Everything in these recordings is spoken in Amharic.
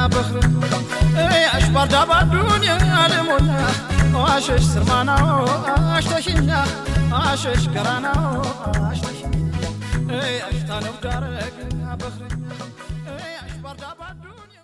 بخر ايش بردا بالدنيا لمولا واشش سرمانا واشتشنا اشش قرانا واشتشنا ايش تانو دارك بخر ايش بردا بالدنيا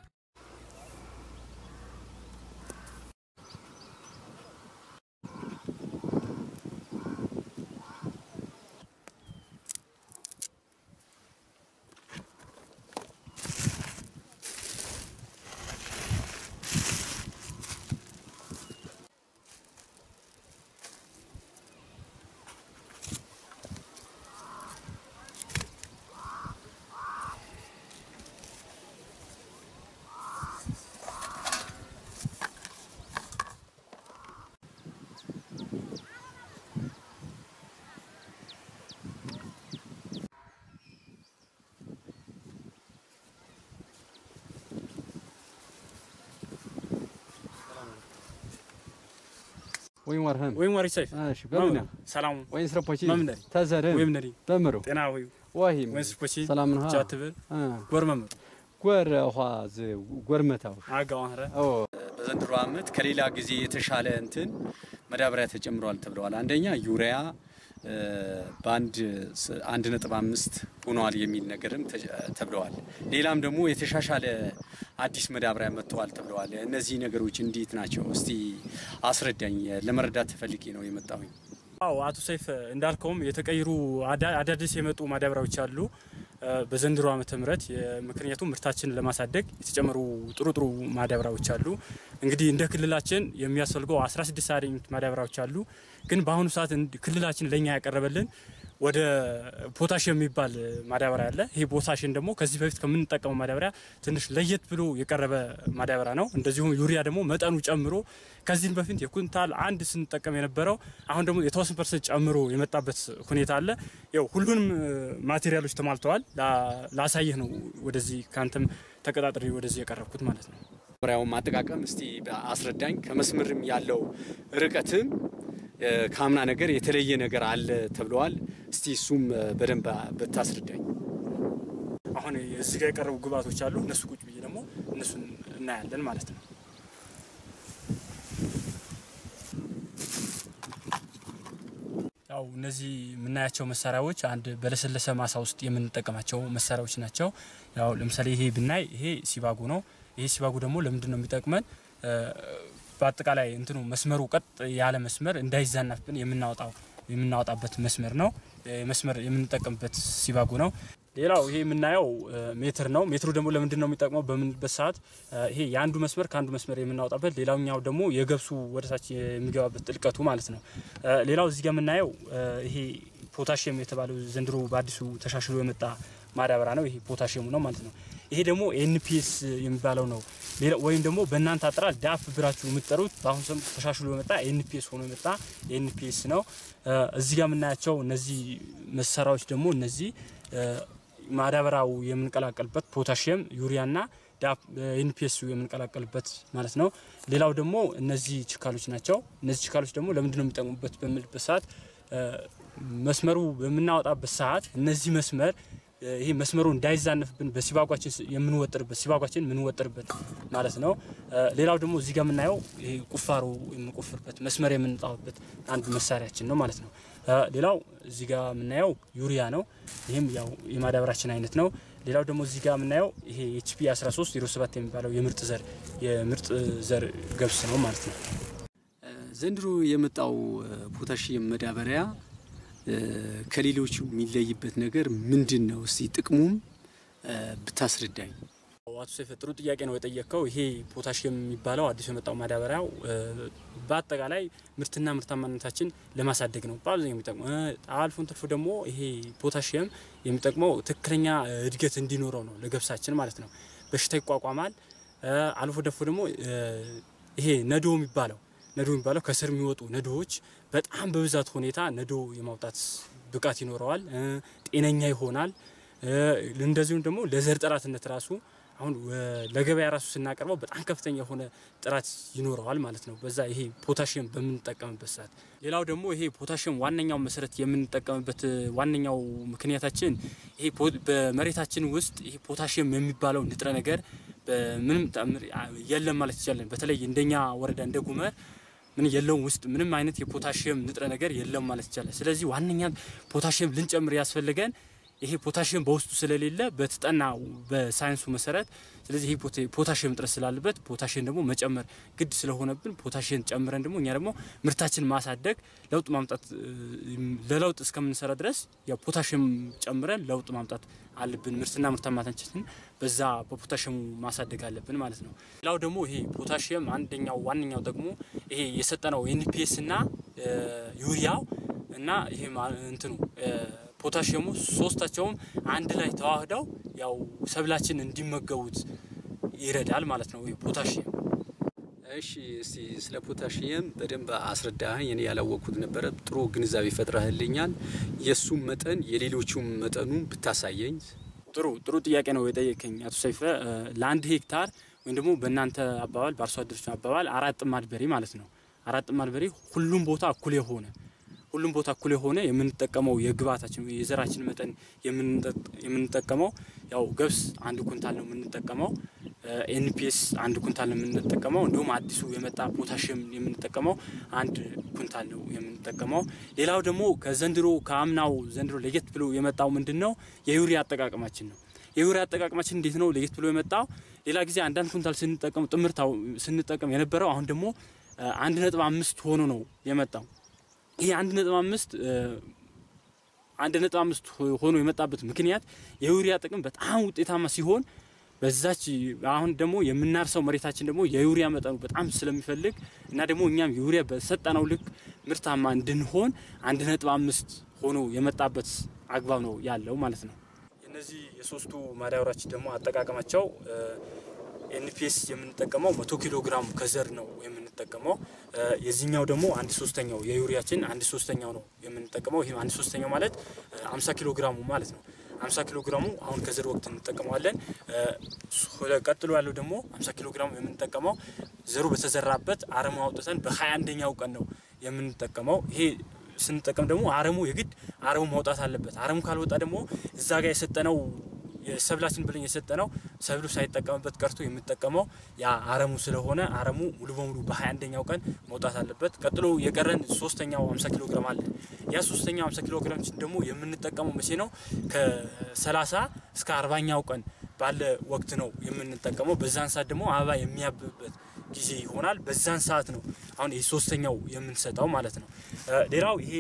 ወይም ወርህም ወይም ወሪ ሰይፍ እሺ በምና ሰላም ወይን ስረፖቺ መምነሪ ተዘርን ወይም ነሪ በምሩ ጤና ወይ ወሂም ወይም ስፖቺ ሰላም ነው ጃትብል ጎር መምር ጎር ኋ ዝ ጎርመታው አጋው አንረ ኦ በዘንድሮ ዓመት ከሌላ ጊዜ የተሻለ እንትን መዳበሪያ ተጨምሯል ተብለዋል። አንደኛ ዩሪያ እ፣ በአንድ ስ- አንድ ነጥብ አምስት ሆኗል የሚል ነገርም ተ- ተብለዋል። ሌላም ደግሞ የተሻሻለ አዲስ መዳበሪያ መጥተዋል ተብለዋል። እነዚህ ነገሮች እንዴት ናቸው? እስቲ አስረዳኝ። ለመረዳት ተፈልጌ ነው የመጣሁኝ። አዎ አቶ ሰይፍ እንዳልከውም የተቀየሩ አዳ- አዳዲስ የመጡ ማዳበሪያዎች አሉ እ፣ በዘንድሮ ዓመተ ምህረት የ- ምክንያቱም ምርታችንን ለማሳደግ የተጨመሩ ጥሩ ጥሩ ማዳበሪያዎች አሉ። እንግዲህ እንደ ክልላችን የሚያስፈልገው 16 አይነት ማዳበሪያዎች አሉ። ግን በአሁኑ ሰዓት እንድ- ክልላችን ለኛ ያቀረበልን ወደ ፖታሽየም የሚባል ማዳበሪያ አለ። ይሄ ፖታሽየም ደግሞ ከዚህ በፊት ከምንጠቀመው ማዳበሪያ ትንሽ ለየት ብሎ የቀረበ ማዳበሪያ ነው። እንደዚሁም ዩሪያ ደግሞ መጠኑ ጨምሮ ከዚህም በፊት የኩንታል አንድ ስንጠቀም የነበረው አሁን ደግሞ የተወሰነ ፐርሰንት ጨምሮ የመጣበት ሁኔታ አለ። ያው ሁሉንም እ፣ ማቴሪያሎች ተሟልተዋል። ላ- ላሳይህ ነው ወደዚህ ከአንተም ተቀጣጥሬ ወደዚህ የቀረብኩት ማለት ነው። መዳበሪያውን አጠቃቀም እስቲ አስረዳኝ። ከመስመርም ያለው ርቀትም እ፣ ከአምና ነገር የተለየ ነገር አለ ተብለዋል። እስቲ እሱም እ፣ በደንብ ብታስረዳኝ። አሁን እዚህ ጋር የቀረቡ ግብአቶች አሉ። እነሱ ቁጭ ብዬ ደግሞ እነሱን እናያለን ማለት ነው። ያው እነዚህ የምናያቸው መሳሪያዎች አንድ በለሰለሰ ማሳ ውስጥ የምንጠቀማቸው መሳሪያዎች ናቸው። ያው ለምሳሌ ይሄ ብናይ ይሄ ሲባጎ ነው። ይሄ ሲባጎ ደግሞ ለምንድን ነው የሚጠቅመን? እ፣ በአጠቃላይ እንትኑ መስመሩ ቀጥ ያለ መስመር እንዳይዛናፍብን የምናወጣው የምናወጣበት መስመር ነው። እ፣ መስመር የምንጠቀምበት ሲባጎ ነው። ሌላው ይሄ የምናየው እ፣ ሜትር ነው። ሜትሩ ደግሞ ለምንድን ነው የሚጠቅመው በምንበት ሰዓት እ፣ ይሄ የአንዱ መስመር ከአንዱ መስመር የምናወጣበት፣ ሌላኛው ደግሞ የገብሱ ወደታች የሚገባበት ጥልቀቱ ማለት ነው። እ፣ ሌላው እዚህ ጋር የምናየው እ፣ ይሄ ፖታሽየም የተባለው ዘንድሮ በአዲሱ ተሻሽሎ የመጣ ማዳበሪያ ነው። ይሄ ፖታሽየሙ ነው ማለት ነው። ይሄ ደግሞ ኤንፒኤስ የሚባለው ነው። ሌላ ወይም ደግሞ በእናንተ አጠራር ዳፕ ብላችሁ የምትጠሩት በአሁኑ ሰም ተሻሽሎ የመጣ ኤንፒኤስ ሆኖ የመጣ ኤንፒኤስ ነው። እ፣ እዚህ ጋር የምናያቸው እነዚህ መሳሪያዎች ደግሞ እነዚህ እ፣ ማዳበሪያው የምንቀላቀልበት ፖታሽየም ዩሪያና ኤንፒኤስ የምንቀላቀልበት ማለት ነው። ሌላው ደግሞ እነዚህ ችካሎች ናቸው። እነዚህ ችካሎች ደግሞ ለምንድን ነው የሚጠቅሙበት በምልበት ሰዓት እ፣ መስመሩ በምናወጣበት ሰዓት እነዚህ መስመር እ፣ ይሄ መስመሩ እንዳይዛነፍብን በሲባጓችን ስ- የምንወጥርበት ሲባጓችን የምንወጥርበት ማለት ነው። እ፣ ሌላው ደግሞ እዚህ ጋር የምናየው ይሄ ቁፋሮ የምንቆፍርበት መስመር የምንጣውበት አንድ መሳሪያችን ነው ማለት ነው። እ፣ ሌላው እዚህ ጋር የምናየው ዩሪያ ነው። ይህም ያው የማዳበራችን አይነት ነው። ሌላው ደግሞ እዚህ ጋር የምናየው ይሄ ኤችፒ 13 07 የሚባለው የምርጥ ዘር የምርጥ ዘር ገብስ ነው ማለት ነው። ዘንድሮ የመጣው እ፣ ፖታሽየም መዳበሪያ እ፣ ከሌሎቹ የሚለይበት ነገር ምንድን ነው? እስቲ ጥቅሙም እ፣ ብታስረዳኝ። አቶ ሰይፈ ጥሩ ጥያቄ ነው የጠየቅከው። ይሄ ፖታሽየም የሚባለው አዲሱ የመጣው ማዳበሪያው እ፣ በአጠቃላይ ምርትና ምርታማነታችን ለማሳደግ ነው በአብዛኛው የሚጠቅመው። እ፣ አልፎን ተርፎ ደግሞ ይሄ ፖታሽየም የሚጠቅመው ትክክለኛ እ፣ እድገት እንዲኖረው ነው ለገብሳችን ማለት ነው። በሽታ ይቋቋማል። እ፣ አልፎ ደፎ ደግሞ እ፣ ይሄ ነዶ የሚባለው ነዶ የሚባለው ከስር የሚወጡ ነዶዎች በጣም በብዛት ሁኔታ ነዶ የማውጣት ብቃት ይኖረዋል። እ፣ ጤነኛ ይሆናል። እ፣ እንደዚሁም ደግሞ ለዘር ጥራትነት ራሱ አሁን ወ- ለገበያ ራሱ ስናቀርበው በጣም ከፍተኛ የሆነ ጥራት ይኖረዋል ማለት ነው። በዛ ይሄ ፖታሽየም በምንጠቀምበት ሰዓት። ሌላው ደግሞ ይሄ ፖታሽየም ዋነኛው መሰረት የምንጠቀምበት እ፣ ዋነኛው ምክንያታችን ይሄ ፖ- በመሬታችን ውስጥ ይሄ ፖታሽየም የሚባለው ንጥረ ነገር በምንም ተአምር የለም ማለት ይቻላል። በተለይ እንደኛ ወረዳ እንደ ጉመር ምን የለውም ውስጥ ምንም አይነት የፖታሽየም ንጥረ ነገር የለም ማለት ይቻላል። ስለዚህ ዋነኛ ፖታሽየም ልንጨምር ያስፈልገን ይሄ ፖታሽየም በውስጡ ስለሌለ በተጠና በሳይንሱ መሰረት ስለዚህ ይሄ ፖታሽየም እጥረት ስላለበት ፖታሽየም ደግሞ መጨመር ግድ ስለሆነብን ፖታሽየም ጨምረን ደግሞ እኛ ደግሞ ምርታችን ማሳደግ ለውጥ ማምጣት ለለውጥ እስከምንሰራ ድረስ ያው ፖታሽየም ጨምረን ለውጥ ማምጣት አለብን። ምርትና ምርታማነታችንን በዛ በፖታሽየሙ ማሳደግ አለብን ማለት ነው። ሌላው ደግሞ ይሄ ፖታሽየም አንደኛው ዋነኛው ደግሞ ይሄ የሰጠነው ኤንፒኤስ እና ዩሪያው እና ይሄ እንትኑ ፖታሽየሙ ሶስታቸውም አንድ ላይ ተዋህደው ያው ሰብላችን እንዲመገቡት ይረዳል ማለት ነው። ፖታሽየም እሺ፣ እስቲ ስለ ፖታሽየም በደንብ አስረዳኸኝ። እኔ ያላወቅኩት ነበረ። ጥሩ ግንዛቤ ፈጥረህልኛል። የእሱም መጠን የሌሎቹም መጠኑ ብታሳየኝ። ጥሩ ጥሩ ጥያቄ ነው የጠየቀኝ አቶ ሰይፈ። ለአንድ ሄክታር ወይም ደግሞ በእናንተ አባባል በአርሶ አደሮች አባባል አራት ጥማድ በሬ ማለት ነው። አራት ጥማድ በሬ ሁሉም ቦታ እኩል የሆነ ሁሉም ቦታ እኩል የሆነ የምንጠቀመው የግብአታችን የዘራችን መጠን የምንጠቀመው ያው ገብስ አንድ ኩንታል ነው የምንጠቀመው። ኤንፒኤስ አንድ ኩንታል ነው የምንጠቀመው። እንዲሁም አዲሱ የመጣ ፖታሽየም የምንጠቀመው አንድ ኩንታል ነው የምንጠቀመው። ሌላው ደግሞ ከዘንድሮ ከአምናው ዘንድሮ ለየት ብሎ የመጣው ምንድን ነው? የዩሪያ አጠቃቀማችን ነው። የዩሪያ አጠቃቀማችን እንዴት ነው ለየት ብሎ የመጣው? ሌላ ጊዜ አንዳንድ ኩንታል ስንጠቀም ጥምርታው ስንጠቀም የነበረው አሁን ደግሞ አንድ ነጥብ አምስት ሆኖ ነው የመጣው። ይሄ አንድ ነጥብ አምስት አንድ ነጥብ አምስት ሆኖ የመጣበት ምክንያት የዩሪያ ጥቅም በጣም ውጤታማ ሲሆን በዛች አሁን ደግሞ የምናርሰው መሬታችን ደግሞ የዩሪያ መጠኑ በጣም ስለሚፈልግ እና ደግሞ እኛም ዩሪያ በሰጠነው ልክ ምርታማ እንድንሆን አንድ ነጥብ አምስት ሆኖ የመጣበት አግባብ ነው ያለው ማለት ነው። እነዚህ የሶስቱ ማዳበሪያዎች ደግሞ አጠቃቀማቸው ኤንፒኤስ የምንጠቀመው መቶ ኪሎ ግራም ከዘር ነው የምንጠቀመው። የዚህኛው ደግሞ አንድ ሶስተኛው የዩሪያችን አንድ ሶስተኛው ነው የምንጠቀመው። ይህ አንድ ሶስተኛው ማለት አምሳ ኪሎ ግራሙ ማለት ነው። አምሳ ኪሎ ግራሙ አሁን ከዘር ወቅት እንጠቀመዋለን። ቀጥሎ ያለው ደግሞ አምሳ ኪሎ ግራሙ የምንጠቀመው ዘሩ በተዘራበት አረሙ አውጥተን በሀያ አንደኛው ቀን ነው የምንጠቀመው። ይሄ ስንጠቀም ደግሞ አረሙ የግድ አረሙ ማውጣት አለበት። አረሙ ካልወጣ ደግሞ እዛ ጋር የሰጠነው ሰብላችን ብለን የሰጠነው ሰብሉ ሳይጠቀምበት ቀርቶ የምጠቀመው ያ አረሙ ስለሆነ አረሙ ሙሉ በሙሉ በሀያ አንደኛው ቀን መውጣት አለበት። ቀጥሎ የቀረን ሶስተኛው ሀምሳ ኪሎ ግራም አለ። ያ ሶስተኛው ሀምሳ ኪሎ ግራም ደግሞ የምንጠቀመው መቼ ነው? ከሰላሳ እስከ አርባኛው ቀን ባለ ወቅት ነው የምንጠቀመው። በዛን ሰዓት ደግሞ አበባ የሚያብብበት ጊዜ ይሆናል። በዛን ሰዓት ነው አሁን ይህ ሶስተኛው የምንሰጠው ማለት ነው። ሌላው ይሄ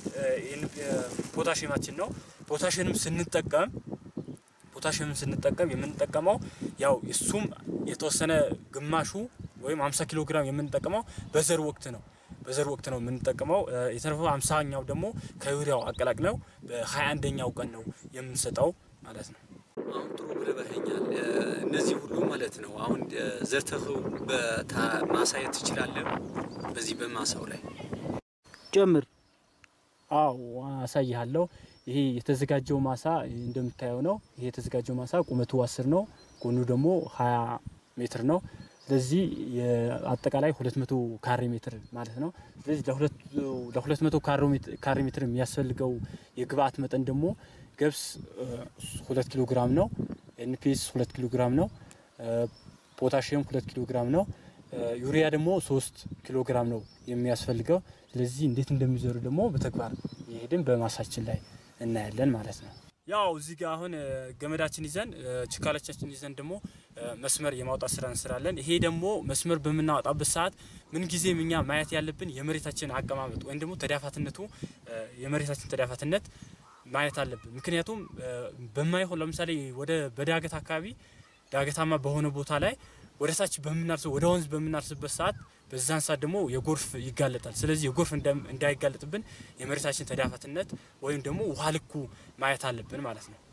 ፖታሽማችን ነው። ፖታሽንም ስንጠቀም ፖታሽየምን ስንጠቀም የምንጠቀመው ያው እሱም የተወሰነ ግማሹ ወይም 50 ኪሎ ግራም የምንጠቀመው በዘር ወቅት ነው በዘር ወቅት ነው የምንጠቀመው። የተረፈው አምሳኛው ደግሞ ከዩሪያው አቀላቅለው በሀያ አንደኛው ቀን ነው የምንሰጠው ማለት ነው። አሁን ጥሩ ብለበኸኛል። እነዚህ ሁሉ ማለት ነው አሁን ዘርተህ ማሳየት ትችላለህ። በዚህ በማሳው ላይ ጨምር። አዎ አሳይሃለሁ። ይሄ የተዘጋጀው ማሳ እንደምታየው ነው። ይሄ የተዘጋጀው ማሳ ቁመቱ አስር ነው፣ ጎኑ ደግሞ ሀያ ሜትር ነው። ስለዚህ አጠቃላይ ሁለት መቶ ካሬ ሜትር ማለት ነው። ስለዚህ ለሁለት መቶ ካሬ ሜትር የሚያስፈልገው የግብአት መጠን ደግሞ ገብስ ሁለት ኪሎ ግራም ነው። ኤንፒኤስ ሁለት ኪሎ ግራም ነው። ፖታሽየም ሁለት ኪሎ ግራም ነው። ዩሪያ ደግሞ ሶስት ኪሎ ግራም ነው የሚያስፈልገው። ስለዚህ እንዴት እንደሚዘሩ ደግሞ በተግባር የሄድን በማሳችን ላይ እናያለን ማለት ነው። ያው እዚህ ጋር አሁን ገመዳችን ይዘን ችካሎቻችን ይዘን ደግሞ መስመር የማውጣት ስራ እንስራለን። ይሄ ደግሞ መስመር በምናወጣበት ሰዓት ምንጊዜም እኛ ማየት ያለብን የመሬታችን አቀማመጥ ወይም ደግሞ ተዳፋትነቱ የመሬታችን ተዳፋትነት ማየት አለብን። ምክንያቱም በማይሆን ለምሳሌ ወደ በዳገት አካባቢ ዳገታማ በሆነ ቦታ ላይ ወደ ታች በምናርስ ወደ ወንዝ በምናርስበት ሰዓት በዛን ሰዓት ደግሞ የጎርፍ ይጋለጣል። ስለዚህ የጎርፍ እንዳይጋለጥብን የመሬታችን ተዳፋትነት ወይም ደግሞ ውሃ ልኩ ማየት አለብን ማለት ነው።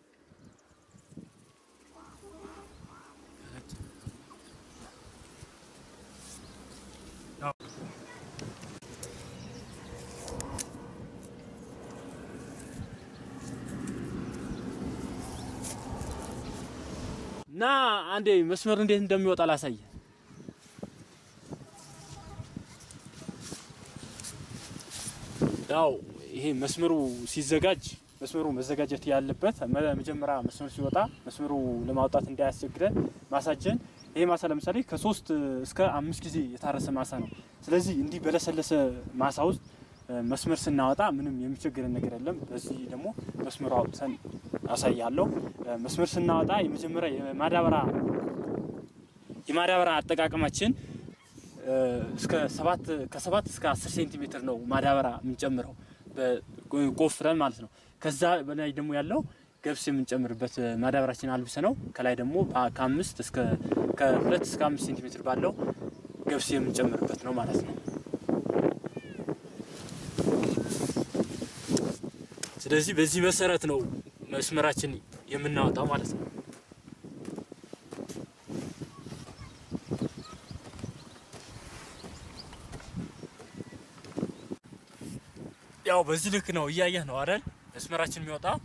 እና አንዴ መስመር እንዴት እንደሚወጣ ላሳየ። ያው ይሄ መስመሩ ሲዘጋጅ መስመሩ መዘጋጀት ያለበት መ- መጀመሪያ መስመሩ ሲወጣ መስመሩ ለማውጣት እንዳያስቸግረን ማሳጀን ይሄ ማሳ ለምሳሌ ከሶስት እስከ አምስት ጊዜ የታረሰ ማሳ ነው። ስለዚህ እንዲህ በለሰለሰ ማሳ ውስጥ እ፣ መስመር ስናወጣ ምንም የሚቸግረን ነገር የለም። በዚህ ደግሞ መስመሩ አውጥተን አሳያለሁ። እ፣ መስመር ስናወጣ የመጀመሪያ የማዳበራ የማዳበራ አጠቃቀማችን እ፣ እስከ ሰባት ከሰባት እስከ አስር ሴንቲሜትር ነው ማዳበራ የምንጨምረው በ- ቆፍረን ማለት ነው። ከዛ በላይ ደግሞ ያለው ገብስ የምንጨምርበት እ፣ ማዳበራችን አልብሰ ነው። ከላይ ደግሞ በ- ከአምስት እስከ ከሁለት እስከ አምስት ሴንቲሜትር ባለው ገብስ የምንጨምርበት ነው ማለት ነው። ስለዚህ በዚህ መሰረት ነው መስመራችን የምናወጣው ማለት ነው። ያው በዚህ ልክ ነው እያየህ ነው አይደል? መስመራችን የሚወጣው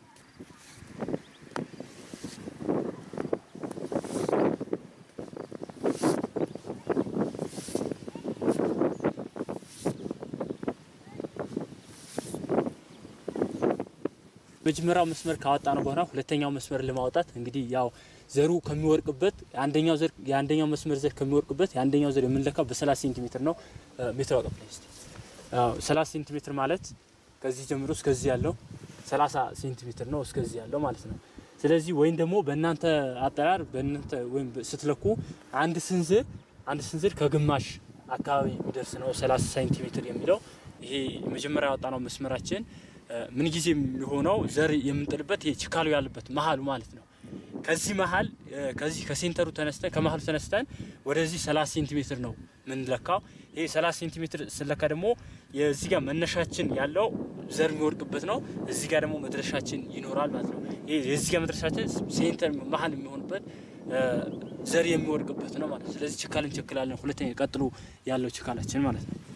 መጀመሪያው መስመር ካወጣ ነው በኋላ ሁለተኛው መስመር ለማውጣት እንግዲህ ያው ዘሩ ከሚወርቅበት የአንደኛው ዘር የአንደኛው መስመር ዘር ከሚወርቅበት የአንደኛው ዘር የምንለካው በ30 ሴንቲሜትር ነው። እ፣ ሜትር አውጣ ፕሊዝ። አዎ 30 ሴንቲሜትር ማለት ከዚህ ጀምሮ እስከዚህ ያለው 30 ሴንቲሜትር ነው እስከዚህ ያለው ማለት ነው። ስለዚህ ወይም ደግሞ በእናንተ አጠራር በእናንተ ወይም ስትለኩ አንድ ስንዝር አንድ ስንዝር ከግማሽ አካባቢ የሚደርስ ነው 30 ሴንቲሜትር የሚለው ይሄ መጀመሪያ ያወጣነው መስመራችን እ፣ ምንጊዜም የሚሆነው ዘር የምንጥልበት ይሄ ችካሉ ያለበት መሀሉ ማለት ነው። ከዚህ መሀል እ፣ ከዚህ ከሴንተሩ ተነስተን ከመሀሉ ተነስተን ወደዚህ 30 ሴንቲሜትር ነው የምንለካው። ይሄ 30 ሴንቲሜትር ስለካ ደግሞ የዚህ ጋር መነሻችን ያለው ዘር የሚወድቅበት ነው። እዚህ ጋር ደግሞ መድረሻችን ይኖራል ማለት ነው። ይሄ የዚህ ጋር መድረሻችን ሴንተር መሀል የሚሆንበት እ፣ ዘር የሚወድቅበት ነው ማለት ነው። ስለዚህ ችካል እንቸክላለን። ሁለተኛ ቀጥሎ ያለው ችካላችን ማለት ነው።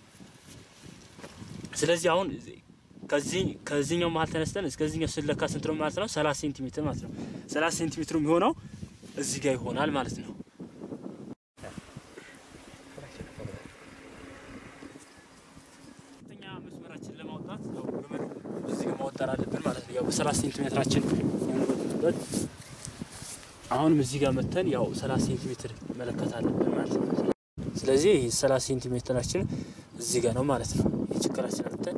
ስለዚህ አሁን ከዚህ ከዚህኛው መሀል ተነስተን እስከዚህኛው ስለካ ስንት ነው ማለት ነው? 30 ሴንቲሜትር ማለት ነው። 30 ሴንቲሜትሩ የሚሆነው እዚህ ጋር ይሆናል ማለት ነው። ሁለተኛ መስመራችን ለማውጣት ያው ገመዱ እዚህ ጋር ማወጠር አለብን ማለት ነው። ያው በ30 ሴንቲሜትራችን የምንወጥበት አሁንም እዚህ ጋር መተን ያው 30 ሴንቲሜትር መለከት አለብን ማለት ነው። ስለዚህ ይህ 30 ሴንቲሜትራችን እዚህ ጋር ነው ማለት ነው። የችግራችን መተን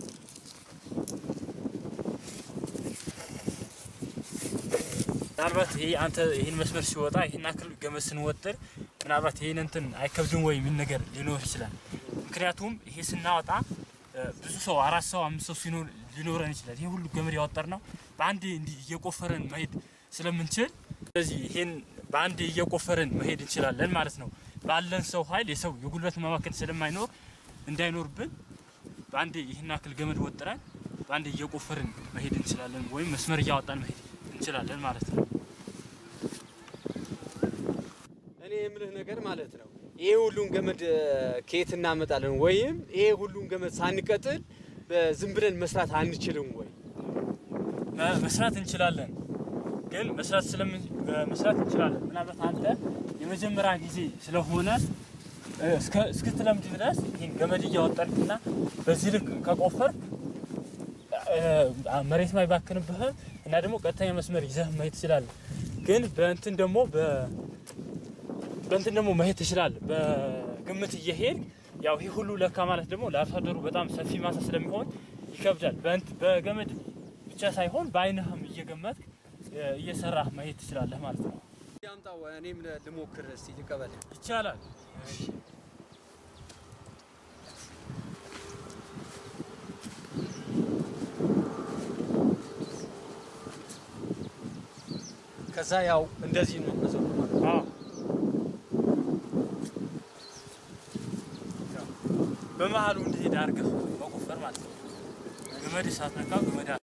ምናልባት ይሄ አንተ ይህን መስመር ሲወጣ ይህን አክል ገመድ ስንወጥር ምናልባት ይህን እንትን አይከብድም ወይ የሚል ነገር ሊኖር ይችላል። ምክንያቱም ይሄ ስናወጣ እ፣ ብዙ ሰው አራት ሰው አምስት ሰው ሲኖር ሊኖረን ይችላል። ይሄ ሁሉ ገመድ ያወጠር ነው በአንድ እንዲህ እየቆፈረን መሄድ ስለምንችል ስለዚህ ይሄን በአንድ እየቆፈርን መሄድ እንችላለን ማለት ነው። ባለን ሰው ኃይል የሰው የጉልበት መባከን ስለማይኖር እንዳይኖርብን በአንድ ይህን አክል ገመድ ወጥረን በአንድ እየቆፈርን መሄድ እንችላለን፣ ወይም መስመር እያወጣን መሄድ እንችላለን ማለት ነው። እኔ የምልህ ነገር ማለት ነው ይሄ ሁሉን ገመድ እ፣ ከየት እናመጣለን? ወይም ይሄ ሁሉን ገመድ ሳንቀጥል በዝም ብለን መስራት አንችልም ወይ? መ- መስራት እንችላለን ግን መስራት ስለምን መስራት እንችላለን። ምናልባት አንተ የመጀመሪያ ጊዜ ስለሆነ እ፣ እስከ- እስክትለምድ ድረስ ይህን ገመድ እያወጠርክና በዚህ ልክ ከቆፈርክ እ፣ መሬት ማይባክንብህም እና ደግሞ ቀጥተኛ መስመር ይዘህ መሄድ ትችላለህ። ግን በእንትን ደግሞ በ- በእንትን ደግሞ መሄድ ትችላለህ። በግምት እየሄድ ያው ይህ ሁሉ ለካ ማለት ደግሞ ለአርሶ አደሩ በጣም ሰፊ ማሳ ስለሚሆን ይከብዳል። በእንት በገመድ ብቻ ሳይሆን በአይንህም እየገመትክ እ፣ እየሰራህ መሄድ ትችላለህ ማለት ነው። ያምጣው እኔም ለ- ልሞክር እስቲ ልቀበል። ይቻላል። ከዛ ያው እንደዚህ ነው መዘሩ ማለት ነው። አዎ። በመሀሉ እንዲሄድ አድርገህ መቆፈር ማለት ነው። ገመድ ሳትነካው ገመድ አ-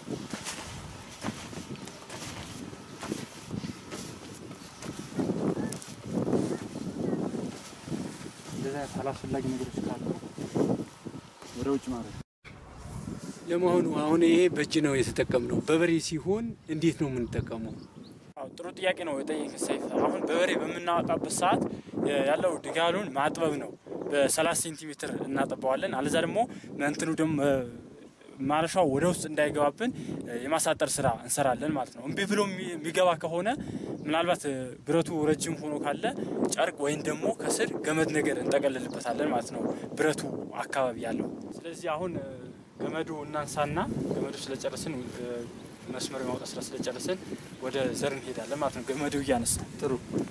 እንደዚህ አይነት አላስፈላጊ ነገሮች ካሉ ወደ ውጭ ማለት ነው። ለመሆኑ አሁን ይሄ በእጅ ነው የተጠቀምነው። በበሬ ሲሆን እንዴት ነው የምንጠቀመው? አዎ ጥሩ ጥያቄ ነው የጠየቀ ሰይፍ። አሁን በበሬ በምናወጣበት ሰዓት የ- ያለው ድጋሉን ማጥበብ ነው። በ30 ሴንቲሜትር እናጠበዋለን። አለዛ ደግሞ እንትኑ ደግሞ ማረሻው ወደ ውስጥ እንዳይገባብን እ፣ የማሳጠር ስራ እንሰራለን ማለት ነው። እምቢ ብሎ የሚ- የሚገባ ከሆነ ምናልባት እ፣ ብረቱ ረጅም ሆኖ ካለ ጨርቅ ወይም ደግሞ ከስር ገመድ ነገር እንጠቀልልበታለን ማለት ነው፣ ብረቱ አካባቢ ያለው። ስለዚህ አሁን እ፣ ገመዱ እናንሳና ገመዱ ስለጨረስን እ፣ መስመር የማውጣት ስራ ስለጨረስን ወደ ዘር እንሄዳለን ማለት ነው። ገመዱ እያነሳ ጥሩ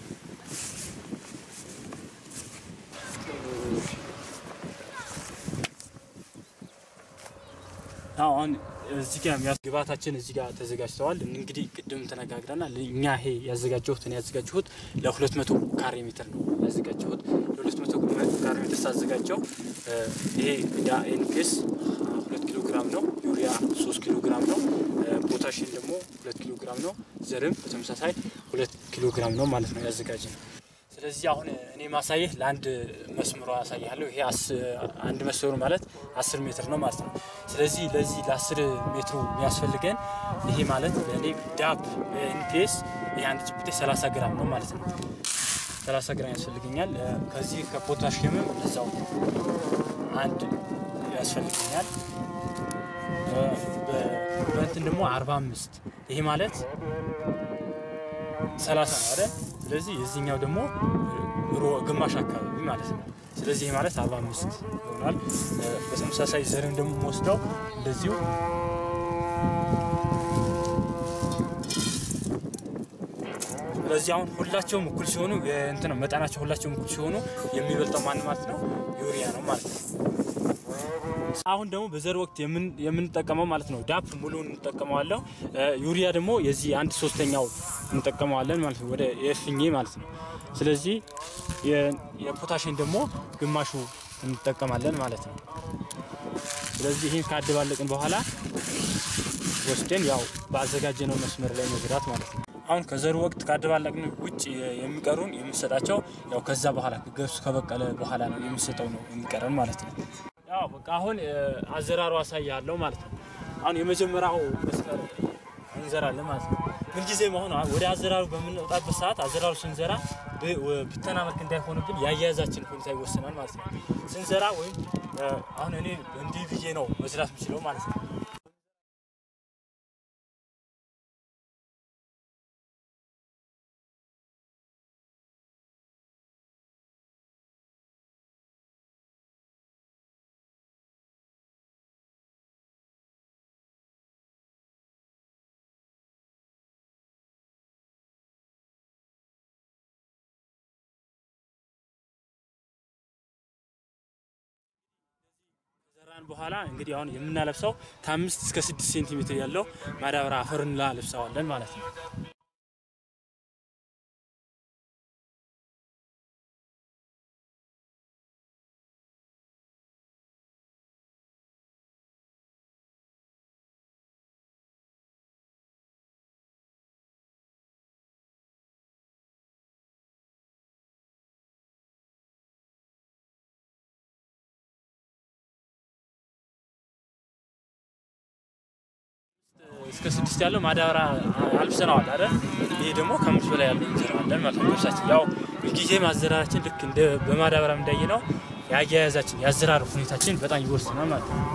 አዎ አሁን እዚህ ጋር የሚያስ ግብአታችን እዚህ ጋር ተዘጋጅተዋል። እንግዲህ ቅድም ተነጋግረናል። እኛ ይሄ ያዘጋጀሁት እኔ ያዘጋጀሁት ለሁለት መቶ ካሬ ሜትር ነው ያዘጋጀሁት። ለሁለት መቶ ካሬ ሜትር ሳዘጋጀው እ፣ ይሄ ዳ ኤንፒኤስ ሁለት ኪሎ ግራም ነው። ዩሪያ ሶስት ኪሎ ግራም ነው። እ፣ ፖታሽን ደግሞ ሁለት ኪሎ ግራም ነው። ዘርም በተመሳሳይ ሁለት ኪሎ ግራም ነው ማለት ነው ያዘጋጀ ነው። ስለዚህ አሁን እኔ ማሳየህ ለአንድ መስመሯ ያሳያለሁ። ይሄ አስ- አንድ መስመሩ ማለት አስር ሜትር ነው ማለት ነው። ስለዚህ ለዚህ ለአስር ሜትሩ የሚያስፈልገን ይሄ ማለት ለእኔ ዳፕ ኤንፒኤስ ይሄ አንድ ጭብጤ 30 ግራም ነው ማለት ነው። 30 ግራም ያስፈልገኛል። እ፣ ከዚህ ከፖታሽየምም እንደዛው አንድ ያስፈልገኛል። እ፣ በ- በእንትን ደግሞ 45 ይሄ ማለት ሰላሳ ነው አይደል? ስለዚህ የዚህኛው ደግሞ ሮ- ግማሽ አካባቢ ማለት ነው። ስለዚህ ይሄ ማለት አርባ አምስት ይሆናል። እ፣ በተመሳሳይ ዘርን ደግሞ ወስደው እንደዚሁ ስለዚህ አሁን ሁላቸውም እኩል ሲሆኑ እንትን ነው መጠናቸው ሁላቸውም እኩል ሲሆኑ የሚበልጠው ማን ማለት ነው? ዩሪያ ነው ማለት ነው። አሁን ደግሞ በዘር ወቅት የምን- የምንጠቀመው ማለት ነው ዳፕ ሙሉውን እንጠቀመዋለሁ። እ፣ ዩሪያ ደግሞ የዚህ አንድ ሶስተኛው እንጠቀመዋለን ማለት ነው፣ ወደ የፍኜ ማለት ነው። ስለዚህ የ- የፖታሽን ደግሞ ግማሹ እንጠቀማለን ማለት ነው። ስለዚህ ይህን ካደባለቅን በኋላ ወስደን ያው ባዘጋጀነው መስመር ላይ መዝራት ማለት ነው። አሁን ከዘሩ ወቅት ካደባለቅን ውጭ የሚቀሩን የምንሰጣቸው ያው ከዛ በኋላ ገብሱ ከበቀለ በኋላ ነው የምንሰጠው ነው የሚቀረን ማለት ነው። ያው በቃ አሁን እ፣ አዘራሩ አሳያለሁ ማለት ነው። አሁን የመጀመሪያው መስመር እንዘራለን ማለት ነው። ምንጊዜም አሁን ወደ አዘራሩ በምንወጣበት ሰዓት አዘራሩ ስንዘራ ብ- ወ- ብተና መልክ እንዳይሆንብን የአያያዛችን ሁኔታ ይወስናል ማለት ነው። ስንዘራ ወይም እ፣ አሁን እኔ እንዲህ ብዬ ነው መስራት የምችለው ማለት ነው። ከዘራን በኋላ እንግዲህ አሁን የምናለብሰው ከአምስት እስከ ስድስት ሴንቲሜትር ያለው ማዳበሪያ አፈር እንላልብሰዋለን ማለት ነው። እስከ ስድስት ያለው ማዳበሪያ አልብሰነዋል አይደል? ይሄ ደግሞ ከአምስት በላይ ያለው እንዘራዋለን ማለት ነው። ልብሳችን ያው ጊዜ ማዘራራችን ልክ እንደ በማዳበሪያ እንዳየ ነው የአያያዛችን የአዘራር ሁኔታችን በጣም ይወስናል ማለት ነው።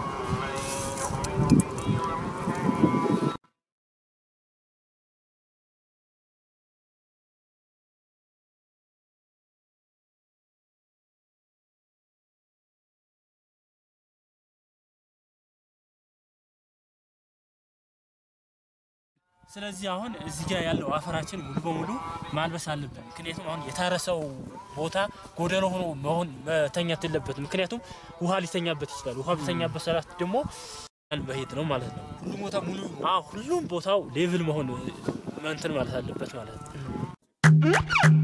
ስለዚህ አሁን እዚህ ጋር ያለው አፈራችን ሙሉ በሙሉ ማልበስ አለብን። ምክንያቱም አሁን የታረሰው ቦታ ጎደሎ ሆኖ መሆን መተኛት የለበትም። ምክንያቱም ውሃ ሊተኛበት ይችላል። ውሃ ቢተኛበት ሰላት ደግሞ በሄድ ነው ማለት ነው። ሁሉም ቦታ ሙሉ ሁሉም ቦታው ሌቭል መሆን እንትን ማለት አለበት ማለት ነው።